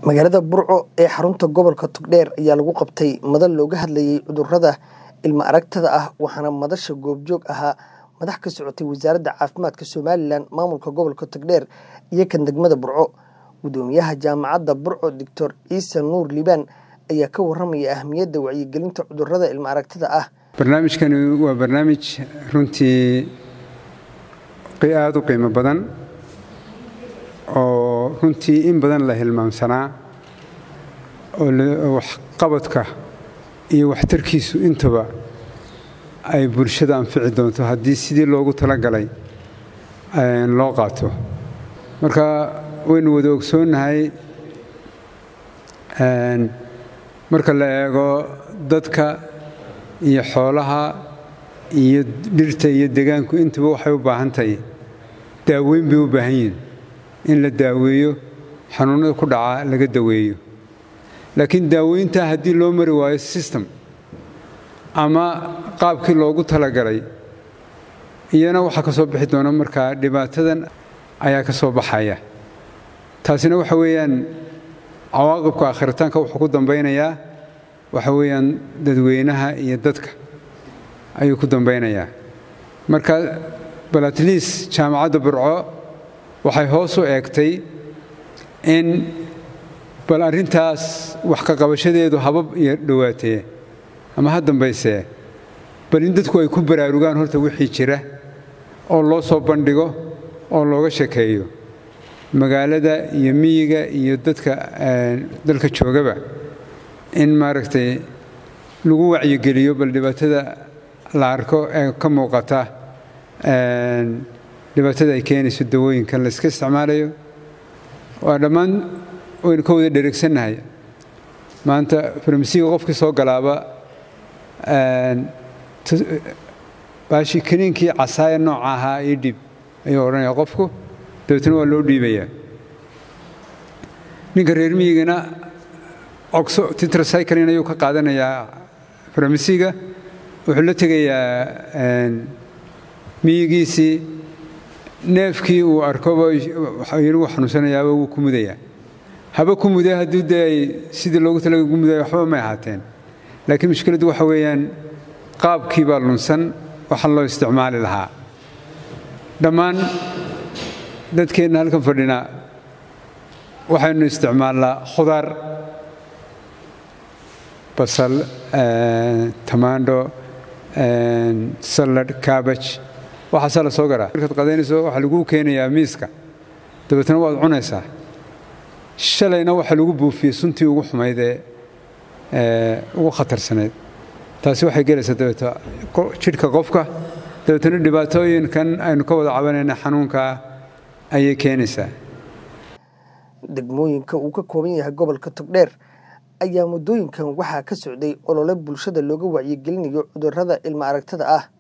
magaalada burco ee xarunta gobolka togdheer ayaa lagu qabtay madal looga hadlayay cudurrada ilma aragtada ah waxaana madasha goobjoog ahaa madax ka socotay wasaaradda caafimaadka somalilan maamulka gobolka togdheer iyo kan degmada burco gudoomiyaha jaamacadda burco doctor ciise nuur liibaan ayaa ka waramaya ahmiyadda wacyigelinta cudurrada ilma aragtada ah barnaamijkani waa barnaamij runtii aada u qiimo badan oo runtii in badan la hilmaamsanaa oo waxqabadka iyo waxtarkiisu intaba ay bulshada anfici doonto haddii sidii loogu talagalay loo qaato marka waynu wada ogsoonnahay marka la eego dadka iyo xoolaha iyo dhirta iyo degaanku intaba waxay u baahan tahay daaweyn bay u baahan yihin in la daaweeyo xanuunnada ku dhaca laga daweeyo laakiin daaweyntaa haddii loo mari waayo system ama qaabkii loogu talagalay iyana waxaa ka soo bixi doona markaa dhibaatadan ayaa ka soo baxaya taasina waxa weeyaan cawaaqibka akhiritaanka wuxuu ku dambaynayaa waxa weeyaan dadweynaha iyo dadka ayuu ku dambaynayaa marka bal atliis jaamacadda burco waxay hoos u eegtay in bal arrintaas wax ka qabashadeedu habab iyo dhowaatee ama ha dambaysee bal in dadku ay ku baraarugaan horta wixii jira oo loo soo bandhigo oo looga shekeeyo magaalada iyo miyiga iyo dadka dalka joogaba in maaragtay lagu wacyigeliyo bal dhibaatada la arko ee ka muuqata dhibaatada ay keenayso dawooyinkan la iska isticmaalayo waa dhammaan waynu ka wada dheregsannahay maanta farmasiga qofkii soo galaaba baashi kaniinkii casaaya nooca ahaa io dhib ayuu odhanaya qofku dabeetna waa loo dhiibayaa ninka reer miyigana cogso titracyclin ayuu ka qaadanayaa farmasiga wuxuu la tegayaa miyigiisii neefkii uu arkoba yuu xanuunsanayaaba wuu ku mudayaa haba ku muda haddii dee ay sidii loogu talaga ku mudaya waxba may ahaateen laakiin mushkiladdu waxa weeyaan qaabkii baa lunsan waxa loo isticmaali lahaa dhammaan dadkeenna halkan fadhina waxaynu isticmaalnaa khudaar basal tamaandho salad kabaj waxaasaa la soo garaa markaad qadaynayso waxaa laguu keenayaa miiska dabeetna waad cunaysaa shalayna waxaa lagu buufiyey suntii ugu xumayd ee ugu khatarsanayd taasi waxay gelaysaa dabeeta jidhka qofka dabeetna dhibaatooyinkan aynu ka wada cabanayna xanuunkaa ayay keenaysaa degmooyinka uu ka kooban yahay gobolka togdheer ayaa muddooyinkan waxaa ka socday olole bulshada looga wacyigelinayo cudurrada ilma aragtada ah